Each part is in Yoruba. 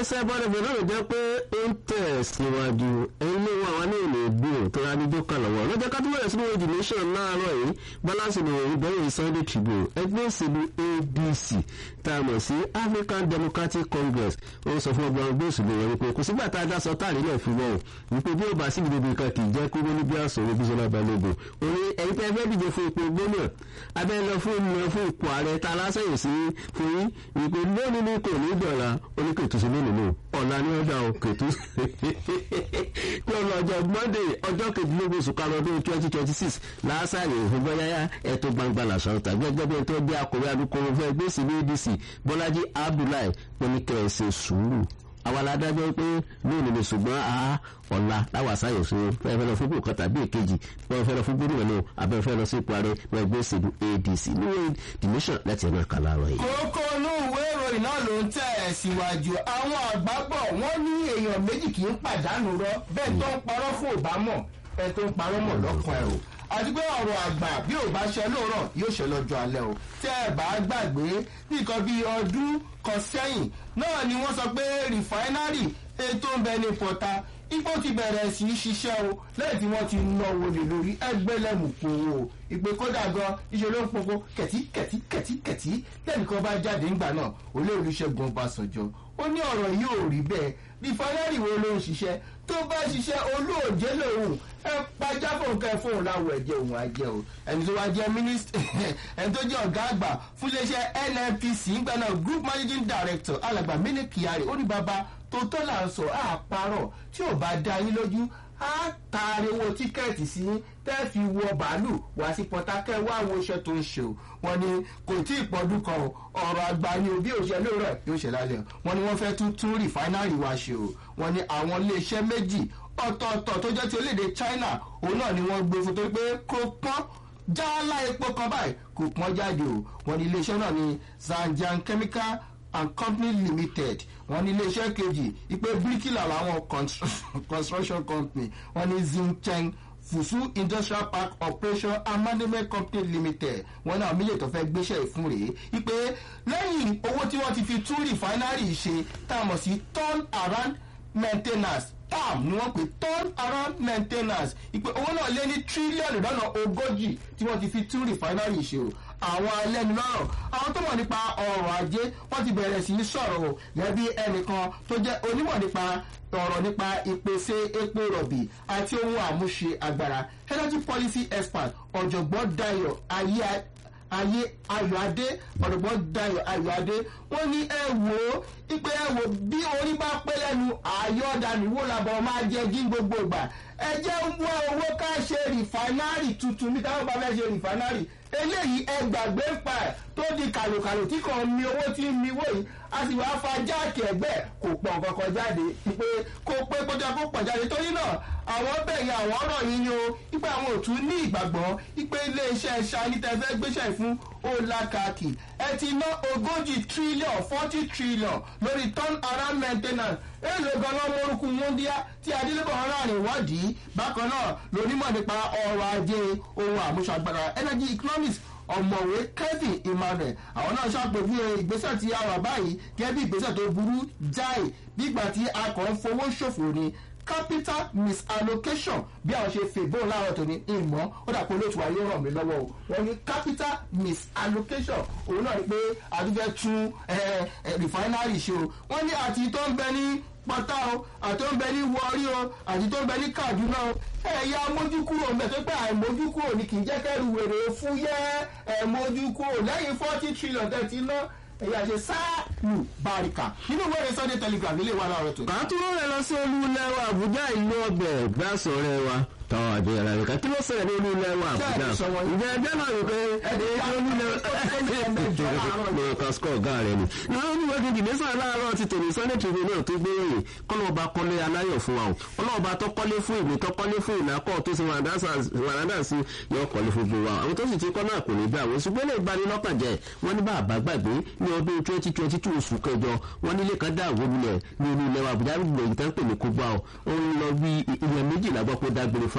iléeṣẹ́ bọ́dẹ̀bọ̀ náà jẹ́ pé ó ń tẹ̀ síwájú ẹ̀yin ló wà wá ní ìlú ìgbò tó rà ní jókà lọ́wọ́ lọ́jọ́ ká tó bẹ̀rẹ̀ sínú èdè nation láàárọ̀ yìí balance ní ìbẹ̀rẹ̀ Sunday Tribune ẹgbẹ́ òṣèlú ADC tá a mọ̀ sí African Democratic Congress ó sọ fún ọgbà ọgbẹ́ òṣèlú wọn wípé kò sígbà tá a dá sọ táàrí náà fún wọn wípé bí ó bá sí ìdìbò kan kì í jẹ́ kó ní bí àsọ̀rọ̀ Bísọ́lá Balógun òní ẹ̀yin tẹ́ fẹ́ díje fún ipò gómìnà abẹ́ lọ fún ìmọ̀ fún ipò ààrẹ tá a lásẹ̀yìn sí fún yín wípé lónìí ní kò ní dọ̀la oníkètò sí lónìí nù ọ̀la ní ọjà òkètò pé ọ̀la ọjọ́ Monday ọjọ́ kejìlélógún oṣù karùn-ún ọdún twenty twenty six lásàrè ìfúnbọ́yáyá ẹ̀tọ́ gbangba làṣà ọ̀tà gẹ́gẹ́ bí ẹ̀tọ́ bí akọ̀wé alukoro fẹ́ gbé sí ní ADC Bọ́lájí Abdullahi pẹ̀lú ṣe sùúrù àwa la dájọ́ pé lónìí ni ṣùgbọ́n a ọ̀la láwa sáyẹ̀ sí fẹ́ẹ́ fẹ́ lọ fún bùkọ́ tàbí èkejì wọ́n fẹ́ lọ fún gómìnà náà abẹ́ fẹ́ lọ sí ipò ààrẹ wọ́n gbé ìṣèlú ADC níwèé the nation láti ẹ̀rọ ẹ̀ka láàárọ̀ yìí. kókó inú ìwé ìròyìn náà ló ń tẹ̀ ẹ̀ síwájú àwọn àgbà bọ̀ wọ́n ní èèyàn méjì kì í pàdánù rọ bẹ́ẹ̀ tó ń parọ́ fún òbámọ̀ ẹ tó ń parọ́ mọ̀ lọ́kàn ẹ̀ o àti pé ọ̀rọ̀ àgbà bí ò bá ṣe lóòrọ̀ yóò ṣe lọ́jọ́ alẹ́ o tẹ́ ẹ bá gbàgbé nìkan bíi ọdún kan sẹ́yìn náà ni wọ́n sọ pé rìfáínárì ètò ń bẹ ní pọ̀ta ipò ti bẹ̀rẹ̀ sí í ṣiṣẹ́ o lẹ́yìn tí wọ́n ti náwó lè lórí ẹgbẹ́lẹ́mù kówó o ìpè kódà gan iṣẹ́ ló ń poko kẹ̀tí kẹ̀tí kẹ̀tí kẹ̀tí lẹ́nìkan bá jáde ńgbà náà olóòlù Ṣẹ́gun Ọbásanjọ́ ó ní ọ̀rọ̀ yìí ò rí bẹ́ẹ̀ rìfáínárì wo ló ń ṣiṣẹ́ tó bá ṣiṣẹ́ olóòjé lòun ẹ pàjá fóun kẹ fóun láwọ ẹ̀jẹ̀ òun àjẹ́ o ẹni tó wá jẹ́ mínísítà ẹni tó jẹ́ ọ̀gá àgbà fún iléeṣẹ́ NNPC ńgbà náà group managing director alàgbà Mini Kyari ó ní bàbá tó tọ́ là ń sọ àparọ̀ tí ò bá dá yín lójú á taari owó tíkẹ́ẹ̀tì sí tẹ́ fi wọ bàálù wá sí pọ̀tákẹ́ wá àwọn iṣẹ́ tó ń ṣe o wọ́n ní kò tí ì pọ́dún kan o ọ̀rọ̀ àgbà ni òbí òṣèlú rẹ̀ yóò ṣe lálẹ́ o wọ́n ní wọ́n fẹ́ tún tún rìfáínárì wa ṣe o wọ́n ní àwọn iléeṣẹ́ méjì ọ̀tọ̀ọ̀tọ̀ tó jẹ́ ti orílẹ̀-èdè China òun náà ni wọ́n gbé fún torí pé kò pọ́n jálá epo kan báyìí kò pọ́n jáde o wọ́n ní iléeṣẹ́ náà ní Zhejiang Chemical and Company Limited wọ́n ní iléeṣẹ́ kejì ìpè bíríkìlà làwọn construction company wọ́n ní Xincheng Fusu Industrial Park Operation and Management Company Limited wọ́n náà mílẹ̀ tó fẹ́ gbéṣẹ́ ìfún rèé ìpè lẹ́yìn owó tí wọ́n ti fi tún rìfáínárì ṣe tá a mọ̀ sí turn around maintenance tam ni wọ́n pè turn around maintenance ìpè owó náà lé ní tírílíọ̀nù lọ́nà ogójì tí wọ́n ti fi tún rìfáínárì ṣe o àwọn alẹ́nulọ́rọ̀ àwọn tó mọ̀ nípa ọrọ̀ ajé wọ́n ti bẹ̀rẹ̀ sí í sọ̀rọ̀ o gẹ́gẹ́ bí ẹnìkan tó jẹ́ onímọ̀ nípa ọ̀rọ̀ nípa ìpèsè epo rọ̀bì àti ohun àmúṣe agbára energy policy expert ọ̀jọ̀gbọ́n Dayọ̀ ayé ayé ayọ̀adé ọ̀dọ̀gbọ́n dayọ̀ ayọ̀adé wọ́n ní ẹ wò ó ipe ẹ wò bí orí bá pẹ́ lẹ́nu àyọ̀dànù wò làbọ̀ máa jẹ jí gbogbo ìgbà ẹ jẹ́ ń wá owó ká ṣe rìfánárì tuntun ní táwọn bá fẹ́ ṣe rìfánárì eléyìí ẹ gbàgbé ń pa ẹ̀ tó di kàlòkàlò tí kò mi owó tí ń mi wò yìí a sì wáá fa jáàkì ẹgbẹ́ kò pọ̀ kankan jáde pé kó pé kójá kó pọ̀ jáde torí náà àwọn bẹ̀yìn àwọn ọ̀rọ̀ yìí ni o ipe àwọn òtún ní ìgbàgbọ́ ipe iléeṣẹ́ ṣání tẹ́fẹ́ gbéṣẹ́ fún olakaki ẹ ti ná ogójì trillion forty trillion lórí turn around maintenance èèlò ganan morukú múndíá tí adélébọ̀ ọ̀rọ̀ ìwádìí bákan náà lónímọ̀ nípa ọrọ̀ ajé ohun àmúṣagbára energy economics ọ̀mọ̀wé Kevin Emmanuel àwọn náà ṣàpèjúwe ìgbésẹ̀ tí a wà báyìí gẹ́gẹ́ bí ìgbésẹ̀ tó burú jáì nígbà tí a kàn ń fowó ṣòfò ni capital misallocation bí àwọn ṣe fèbó láàárọ̀ tó ní ìmọ̀ ó dà pé olóòtú ayé ràn mí lọ́wọ́ o wọ́n ní capital misallocation òun náà ni pé àdúgbò tún refinery ṣe o wọ́n ní àti tó ń bẹ ní pátá o àti tó ń bẹ ní wọrí o àti tó ń bẹ ní Kaduna o ẹ̀yà mójúkúrò ń bẹ tó pé àìmójúkúrò ni kì í jẹ́ kẹ́rù wèrè fúyẹ́ ẹ̀mójúkúrò lẹ́yìn forty trillion tẹ̀tí náà ẹ̀yà ṣe sáàlù báríkà nínú ìwé ìrẹsì Sunday Telegraph ilé wa láàárọ̀ tó. kàtúrò rẹ lọ sí olú ilẹ̀ wa Àbújá ìlú ọbẹ̀ gbàsọ̀rẹ́ wa táwọn àjọ yàrá rẹ̀ ká kí ló ṣẹlẹ̀ ní olú ilẹ̀ wa Àbújá ìjẹ́ ẹjẹ́ náà rò pé olú ilẹ̀ kan skọ̀ ọ̀gá rẹ̀ ni. ní olúwo kejì ní sàn láàárọ̀ ti tòní Sunday Tribune náà tó gbé ròyìn kọ́lọ́ọ̀bá kọ́lé aláyọ̀ fún wa o ọlọ́ọ̀bá tó kọ́lé fún ìwé tó kọ́lé fún ìnákọ́ tó ṣe wàrádà sí yọ kọ́lé fún gbogbo wa àwọn tó sì ti kọ́ náà kò ní gbà wọ́n ṣùgbọ́n lè bani lọ́kàn jẹ́ wọ́n ní bàbá gbàgbé ní ọdún twenty twenty two oṣù kẹjọ wọ́n nílé kan dá àwọn olùlẹ̀ ní olú ilẹ̀ wa Àbújá gbogbo ìtàn pè ní kógbá o ó ń lọ bí ilẹ̀ méjìlá gbọ́ pé dágbére fa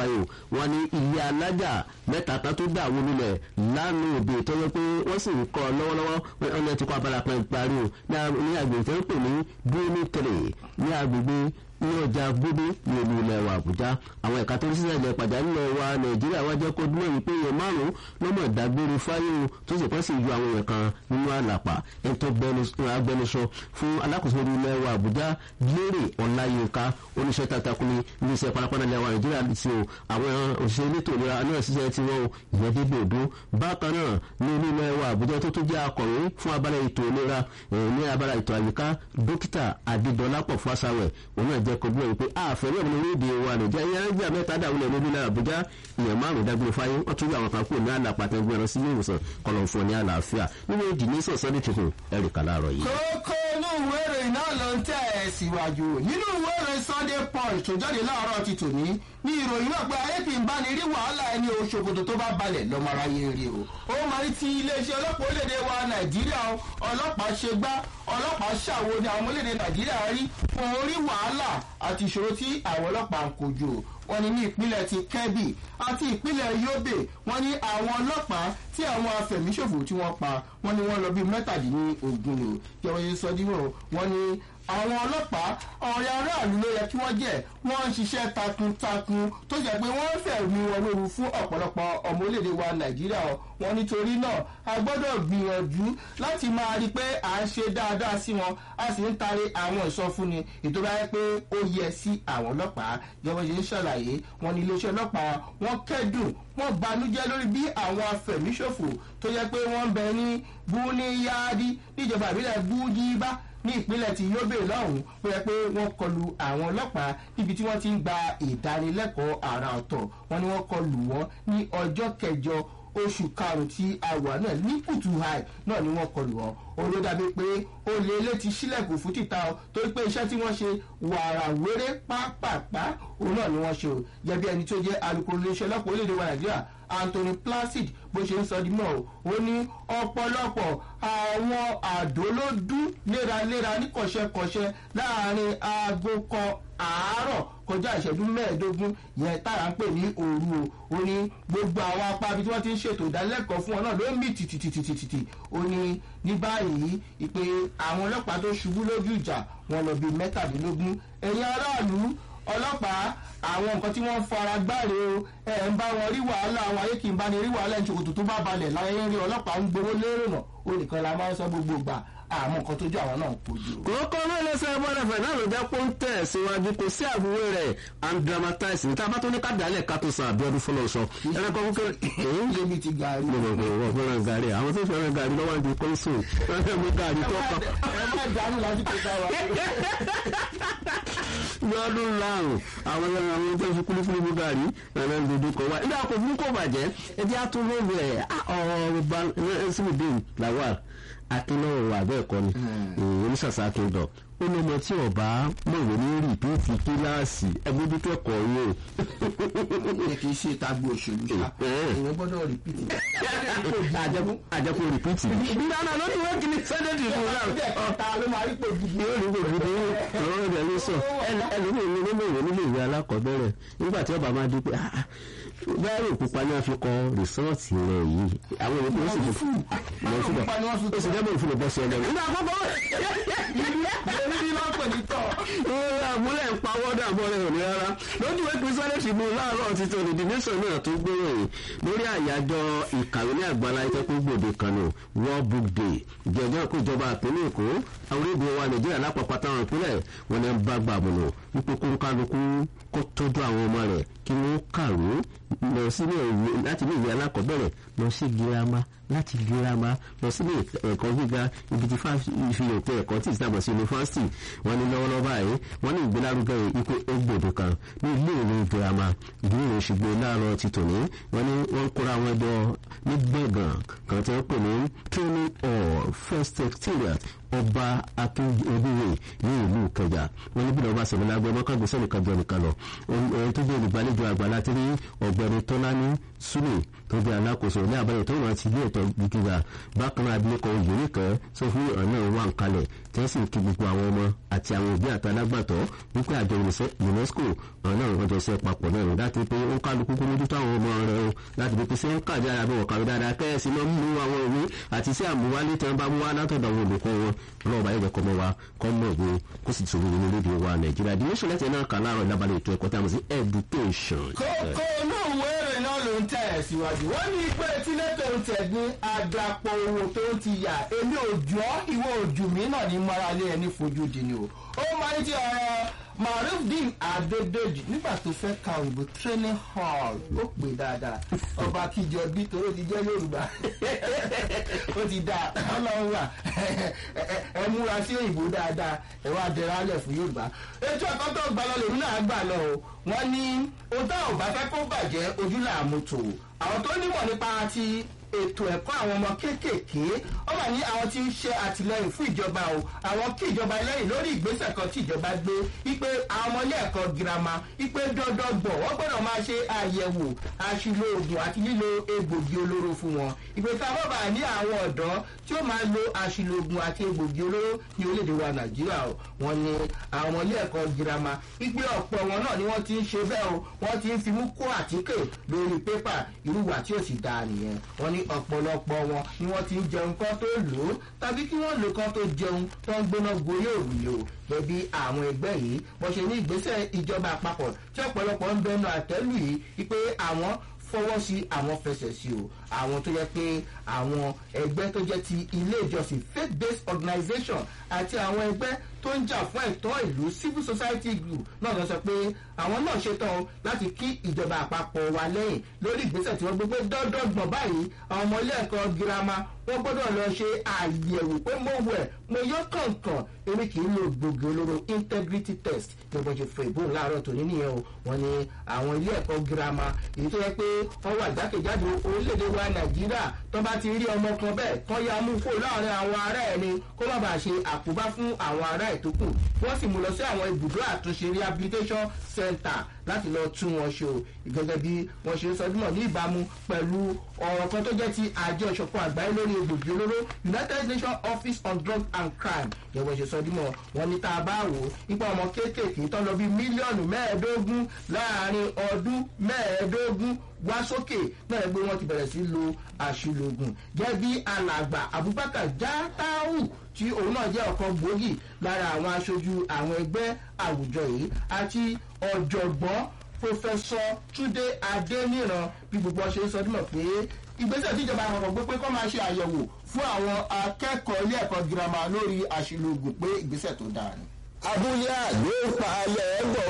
fáyò wọn ní ilé alájà mẹ́ta kan tó dà wọlé lẹ̀ lánàá òde tó yẹ pé wọ́n sì ń kọ́ lọ́wọ́lọ́wọ́ wọn ní ti kọ́ abala kan parí o ní agbègbè tó ń pè ní bíóní tẹ̀lé ní agbègbè ní ọjà gbódé ní olú ilẹ̀ wa àbújá àwọn ẹ̀ka tó ń ṣiṣẹ́ ilẹ̀ pàjáwìrì wa nàìjíríà wá jẹ́ kó dúró wípé èèyàn márùn-ún lọ́mọ ìdágbére fáyé o tó sì pọ́n sì yọ àwọn èèyàn kan nínú àlàpà ẹni tó agbẹnusọ fún alákòóso olú ilẹ̀ wa àbújá lérè ọláyínká oníṣẹ́ takuntakuni ní iṣẹ́ parapara ilẹ̀ wa nàìjíríà ti o àwọn òṣìṣẹ́ elétò ìlera náà ṣiṣẹ́ tí wọ́n ìyẹn débi òdo bákan náà ní olú ilẹ̀ wa àbújá tó tún jẹ́ akọ̀wé fún abala ètò ìlera ní abala ètò àyíká dókítà adédọlápọ̀ fásawẹ̀ òun náà jẹ́ kọjú ẹ̀yìn pé àfẹ́rẹ́ ọ̀nà orílẹ̀-èdè wa nàìjíríà yẹn ń jà mẹ́ta dàwọlẹ̀ níbi náà àbújá èèyàn márùn-ún dágbére fáyé wọ́n tún yọ àwọn kan kúrò ní àlàpàtà ẹgbẹ́ ẹ̀rọ sí ilé ìwòsàn kọlọ̀ fún ọ ní àlàáfíà nínú èdè ní sọ̀sọ́ ní tuntun ẹ̀ríkà láàárọ̀ yìí. kókó inú ìwé ìròyìn náà ló ń tẹ̀ ẹ́ síwájú nínú ìwé ìròyìn sunday punch tó jáde láàárọ̀ ti tòní ní ìròyìn náà pé ayé kì í bá ní rí wàhálà ẹni oṣokoto tó bá balẹ̀ lọ́mọ aráyé rí o ó máa ní ti iléeṣẹ́ ọlọ́pàá orílẹ̀-èdè wa nàìjíríà ọlọ́pàá ṣe gbá ọlọ́pàá ṣàwo ni àwọn orílẹ̀-èdè nàìjíríà rí fún orí wàhálà àti ìṣòro tí àwọn ọlọ́pàá ń kojú wọn ni ní ìpínlẹ̀ ti kẹ́bì àti ìpínlẹ̀ yobe wọn ní àwọn ọlọ́pàá tí àwọn afẹ̀míṣòfò tí wọ́n pa wọn ni wọ́n lọ bí mẹ́tàdínlógún lò jẹ́wọ́ yẹn sọ díwọ̀n wọn ni àwọn ọlọ́pàá ọ̀rẹ́ aráàlú ló yẹ kí wọ́n jẹ́ wọ́n ń ṣiṣẹ́ takuntakun tó jẹ́ pé wọ́n fẹ̀mí wọn lóru fún ọ̀pọ̀lọpọ̀ ọmọ orílẹ̀-èdè wa nàìjíríà wọn nítorí náà a gbọ́dọ̀ gbìyànjú láti máa rí i pé à ń ṣe dáadáa sí wọn a sì ń tari àwọn ìsọfúnni ìtura yẹ pé ó yẹ sí àwọn ọlọ́pàá jẹ́wọ́n ṣe ń ṣàlàyé wọn ní iléeṣẹ́ ọlọ́pàá wọn kẹ́dùn wọn banújẹ́ lórí bí àwọn afẹ̀míṣòfò tó yẹ pé wọ́n ń bẹ ní búníyáàdí níjọba ìbílẹ̀ bújíbá ní ìpínlẹ̀ ti yobe lọ́hùn-ún pé ẹ pé wọ́n kọlu àwọn ọlọ́pàá níbi tí wọ́n ti ń gba ìdánilẹ́kọ̀ọ́ àrà ọ̀tọ̀ wọn ni wọ́n kọlu wọn ní ọjọ́ kẹjọ oṣù karùn-ún tí àwà náà ní kùtù high náà ni wọ́n kọlu wọn olódàbí pé olè ilé ti sílẹ̀kùn fún títà ọ torí pé iṣẹ́ tí wọ́n ṣe wàrà wéré pápápá òun náà ni wọ́n ṣe o jẹ́bi ẹni tó jẹ́ alukoro iléeṣẹ́ ọlọ́pàá orílẹ̀-èdè wa nàìjíríà anthony placid bó ṣe ń sọ di mọ́ o ó ní ọ̀pọ̀lọpọ̀ àwọn àdó ló dún léraléra ní kọ̀ṣẹ́kọ̀ṣẹ́ láàrin aago kan àárọ̀ kọjá ìṣẹ́jú mẹ́ẹ̀ẹ́dógún yẹn tára ń pè ní òru o ó ní gbogbo àwọn apá ibi tí wọ́n ti ń ṣètò ìdánilẹ́kọ̀ọ́ fún wọn náà ló ń mì tìtìtìtìtì ó ní ní báyìí ìpè àwọn ọlọ́pàá tó ṣubú lójú ìjà wọn lọ bíi mẹ́tàdínlógún ẹ̀yin aráàlú ọlọ́pàá àwọn nǹkan tí wọ́n ń fara gbáre o ẹ̀ ń bá wọn rí wàhálà àwọn ayé kì í bá ní rí wàhálà ìṣòkòtò tó bá balẹ̀ láyé ń rí ọlọ́pàá ń gbowó lérò náà ó nìkan la máa ń sọ gbogbo gbà àmọ́ nǹkan tójú àwọn náà ń kojú. kókó mẹ́lẹ́sẹ̀ bọ́dẹ̀fẹ̀ náà ló jẹ́ pọ́ńtẹ̀ síwájú kò sí àbúrò rẹ̀ and dramatize ní tábà tó ní kádàálẹ̀ ká tó san àbíọ́dún fọlọ́sọ. ẹ̀rẹ́kọ́ fúnkẹ́ èyí lébi ti gàrí. mo mọ̀ pé wọ́n fẹ́ràn gàrí àwọn tó fẹ́ràn gàrí lọ́wọ́ ní kọ́ńsùn wọ́n fẹ́ mú gàrí tó kọ́. ẹ má dànù lásìkò táwa. lọ́dún láàrùn àwọn àwọn tó fi kúlíkúlí mú gàrí ẹ̀rọ ìdòdó kan wá nígbà kò fún kò bàjẹ́ ẹjẹ́ àtúnwó rẹ̀ ọ̀rọ̀ bá ẹ̀sìnbìdìn lawal akínlọ́wọ́ wà bẹ́ẹ̀ kọ́ ni oníṣàṣà akíndọ̀ ó ní ọmọ tí ọba mọ̀wé ní rìpíìtì kíláàsì ẹgbẹ́dúkọ ẹ̀kọ́ yóò. ẹ kì í ṣe tagbo òṣèlú ṣá èèyàn gbọ́dọ̀ rìpítì. àjẹkù rìpíìtì. ìdáná ló ní wọ́n kì í sẹ́dẹ̀dì ìlú náà. ọ̀tá ló máa rí pòjú. yóò rí gbogbo ọ̀rọ̀ rẹ̀ ló sọ ẹlòmíì ní nínú ìwé nílé ìwé alákọ̀ọ́bẹ̀rẹ̀ nígbà tí ọba máa di pé báyìí òpupa ni wọ́n fi kọ rìsọ́ọ̀tì rẹ̀ yìí àwọn èèyàn tó sì fi lọ síbẹ̀ ó sì dẹ́gbẹ̀ẹ́ òfin ìbọn sí ọjọ́ rẹ̀. nígbà àkọ́kọ́ èmi ní lọ́pọ̀ ní tọ̀. ìrora àmúlẹ̀ ń pawọ́ dàbọ̀ rẹ̀ òní rárá lójú ìwé kristiani tribune láàárọ̀ ti tó ní the nation náà tó gbóyè lórí àyájọ́ ìkàwé ní àgbàlá ìtẹ́kùn gbòde kan ní world book day ìjọba kó ìjọba àpínlẹ̀ èkó àwọn orílẹ̀-èdè wa nàìjíríà lápapọ̀ táwọn ìpínlẹ̀ wọn ni ń bá gbàmùnà wípé kó kálukú kó tọ́jú àwọn ọmọ rẹ̀ kí wọ́n kàwé lọ sílé ìwé láti ilé ìwé alákọ̀ọ́bẹ̀rẹ̀ lọ sí girama láti girama lọ sílé ẹ̀kọ́ gíga ibi tí fífi òpin ẹ̀kọ́ tí ìsìlámọ̀ sí yunifásitì wọn ní lọ́wọ́lọ́wọ́ báyìí wọn ní ìgbélárugẹ ipò egbòdo kan ní ilé ìwé girama ìdílé ṣùgbọ́ láàárọ̀ ti tòní wọn ní wọ́n kóra wọn jọ ní gbẹ̀gàn kan tí wọ́n pè ní training or first secretariat ọba akíndéwé ní ìlú kẹjà wọn níbi náà bá sẹ̀mí lágbẹ́ mọ́kàgbé sẹ́nìkan jọ nìkan lọ ohun tó jẹ́ olùgbàlejò àgbà láti rí ọ̀gbẹ́ni tọ́lání súlè tó jẹ́ alákòóso ní àbáyọ tó wọ́n ti ilé ẹ̀tọ́ gíga bákan náà abilékọ òyìnbó kan sọ fún ọ̀nà wà ń kalẹ̀ tí wọ́n sì ń kí gbogbo àwọn ọmọ àti àwọn òbí àtàlágbàtọ́ wípé àjọ unesco ọ̀nà ọ̀jọ̀ ṣe papọ̀ náà rẹ̀ láti pé ó kálukú kó mójútó àwọn ọmọ rẹ̀ o láti pé ṣé ń kàdé ara bí wọ́n kàwé dáadáa kẹ́ẹ̀sì máa ń mú àwọn òwe àti sí àmúwálé tí wọ́n bá mú wá látọ̀dọ̀ àwọn olùkọ́ wọn ọlọ́ọ̀bá yẹn kọ́ mọ́ wa kọ́ mọ̀ òwe kó sì tún nínú lédè wa nàìjíríà the nation lẹ́tẹ̀ẹ́ náà kà láàárọ̀ ìdábalẹ̀ ètò ẹ̀kọ́ tí a mọ̀ sí education. kókó inú ìwé ìrìn náà ló ń tẹ̀ ẹ̀ síwájú wọ́n ní pé tílé tó ń tẹ̀ ní àdàpọ̀ owó tó ń ti yà èmi ò jọ́ ìwọ òjò mi náà ní mọ́ralé ẹni fojú di ni o ó máa ń ti ọ̀rọ̀ marufdin adedeji nígbà tó fẹ́ ka òyìnbó training hall ó pè dáadáa ọba kíjọ bí toró ti jẹ́ yorùbá ó ti dá ọlọ́run wà ẹ múra sí òyìnbó dáadáa ẹ wá dẹrẹ alẹ̀ fún yorùbá ètò ẹ̀kọ́ tó gbà lọ lèmi náà gbà lọ o wọ́n ní ohun tá ò bá fẹ́ kó bàjẹ́ ojú làmú tò àwọn tó nímọ̀ nípa ti ètò ẹ̀kọ́ àwọn ọmọ kéékèèké ó wà ní àwọn tí ń ṣe àtìlẹyìn fún ìjọba o àwọn kí ìjọba lẹ́yìn lórí ìgbésẹ̀ kan tí ìjọba gbé wípé àwọn ọmọ ilé ẹ̀kọ́ girama wípé dandan gbọ̀ wọ́n gbọ́dọ̀ máa ṣe àyẹ̀wò àṣìlò oògùn àti lílo egbògi olóró fún wọn ìpè tá a bọ́ bá ní àwọn ọ̀dọ́ tí ó máa lo àṣìlò oògùn àti egbògi olóró ní orílẹ̀-èdè wa nàìjíríà o wọ́n ní àwọn ilé ẹ̀kọ́ girama wípé ọ̀pọ̀ wọn náà ni wọ́n ti ń ṣe bẹ́ẹ̀ o wọ́n ti ń fimú kó àtíkè lórí pépà irúwà tí ò sì dáa nìyẹn wọ́n ní ọ̀pọ̀lọpọ̀ wọn ni wọ́n ti ń jẹun kán tó lò ó tàbí kí wọ́n lò kán tó jẹun tó ń gbóná gorí òrùlé o gẹ́bí àwọn ẹgbẹ́ yìí wọ́n ṣe ní ìgbésẹ̀ ìjọba àpapọ̀ tí ọ̀pọ̀lọpọ̀ ń bẹnu àtẹ́lù yìí wípé àwọn fọwọ́ sí àwọn fẹsẹ̀ sí o àwọn tó yẹ pé àwọn ẹgbẹ́ tó jẹ́ ti ilé ìjọsìn faith based organisation àti àwọn ẹgbẹ́ tó ń jà fún ẹ̀tọ́ ìlú civil society group náà lọ sọ pé àwọn náà ṣetán láti kí ìjọba àpapọ̀ wa lẹ́yìn lórí ìgbésẹ̀ tí wọ́n gbé pé dọ́dọ́gbọ̀n báyìí àwọn ọmọ ilé ẹ̀kọ́ girama wọ́n gbọ́dọ̀ lọ ṣe àyẹ̀wò pé mo wẹ̀ mo yọ kànkàn èmi kì í lo gbogbo olóró integrity test ní wọ́n ṣe fún ìbò láàárọ̀ tòní nìyẹn o wọ́n ní àwọn ilé ẹ̀kọ́ girama èyí tó yẹ pé wọ́n wà jákèjádò orílẹ̀-èdè wa nàìjíríà tó bá ti rí ọmọ kan bẹ́ẹ̀ kọ́ ya mú kó láàrin àwọn ará ẹni kó má bàa ṣe àkóbá fún àwọn ará ẹ̀ tó kù wọ́n sì mú lọ sí àwọn ibùdó àtúnṣe rehabilitation center láti lọ tún wọn ṣe o gẹ́gẹ́ bí wọ́n ṣe ń sọ dúnmọ̀ ní ìbámu pẹ̀lú ọ̀rọ̀ kan tó jẹ́ ti àjọ ìṣọ̀kan àgbáyé lórí egbògi olóró united nations office on drugs and crime yẹn wọ́n ṣe sọ dúnmọ̀ wọn ní tá a bá wò ó nípa ọmọ kéékèèké tó lọ bí mílíọ̀nù mẹ́ẹ̀ẹ́dógún láàrin ọdún mẹ́ẹ̀ẹ́dógún wá sókè náà gbé wọn ti bẹ̀rẹ̀ sí lo àṣìlògùn jẹ́ bí alàgbà abubakar jatahu tí òun náà jẹ́ ọ̀kan gbòógì lára àwọn aṣojú àwọn ẹgbẹ́ àwùjọ yìí àti ọ̀jọ̀gbọ́n pòfẹ́sọ túnde adéníran bí gbogbo ọṣẹ sọ dúnmọ̀ pé ìgbésẹ̀ tíjọba àpapọ̀ gbé pé kọ́ máa ṣe àyẹ̀wò fún àwọn akẹ́kọ̀ọ́ ilé ẹ̀kọ́ girama lórí àṣìlògùn pé ìgbésẹ̀ tó dáa ni. abúlé àgbẹ̀ palẹ̀ ẹ̀gbọ̀n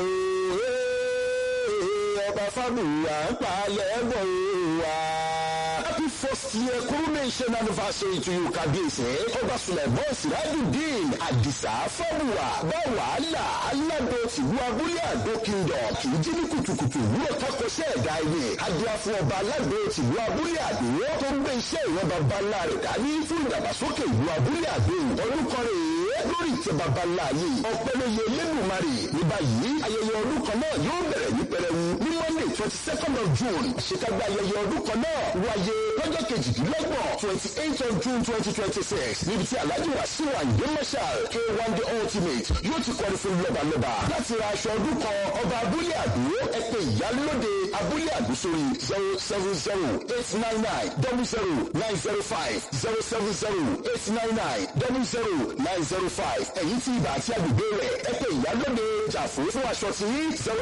ọba fábùwà palẹ̀ ẹ̀gbọ̀n wa. happy first year coronation anniversary to you kábíyèsí ọba sulaiman sirajudeen adisa fábùwà bá wàhálà aládò tìlú abúlé àdó kingdom kì í jí ní kùtùkùtù wúlò kákọsẹ́ ẹ̀dá ilé adúlá fún ọba aládò tìlú abúlé àdó tó ń gbé iṣẹ́ ìwọ́n baba ńlá rẹ̀ dání fún ìdàgbàsókè ìlú abúlé àdó orúkọ rẹ̀ lórí ìtẹ́ baba ńlá yìí ọ̀pẹ́lẹ́yẹ lẹ́dùnmarì ní báyìí ayẹyẹ ọdún kan náà yóò bẹ̀rẹ̀ ní pẹrẹwu ní monday twenty second of june àṣekágbá ayẹyẹ ọdún kan náà wáyé lọ́jọ́ kejìdínlọ́gbọ̀n twenty eight of june twenty twenty six níbi tí alhaji wasiu ayinde marshal k one the ultimate yóò ti kọrin fún lọ́balọ́ba láti ra aṣọ ọdún kan ọba abúlé àdó ẹ̀pẹ́ ìyálóde abúlé àdó sórí zero seven zero eight nine nine double zero nine zero five zero seven zero eight nine nine double zero nine zero five ẹ̀yìn tí ibà àti agbègbè rẹ̀ ẹ̀pẹ́ ìyálóde jà fún fún aṣọ tí zero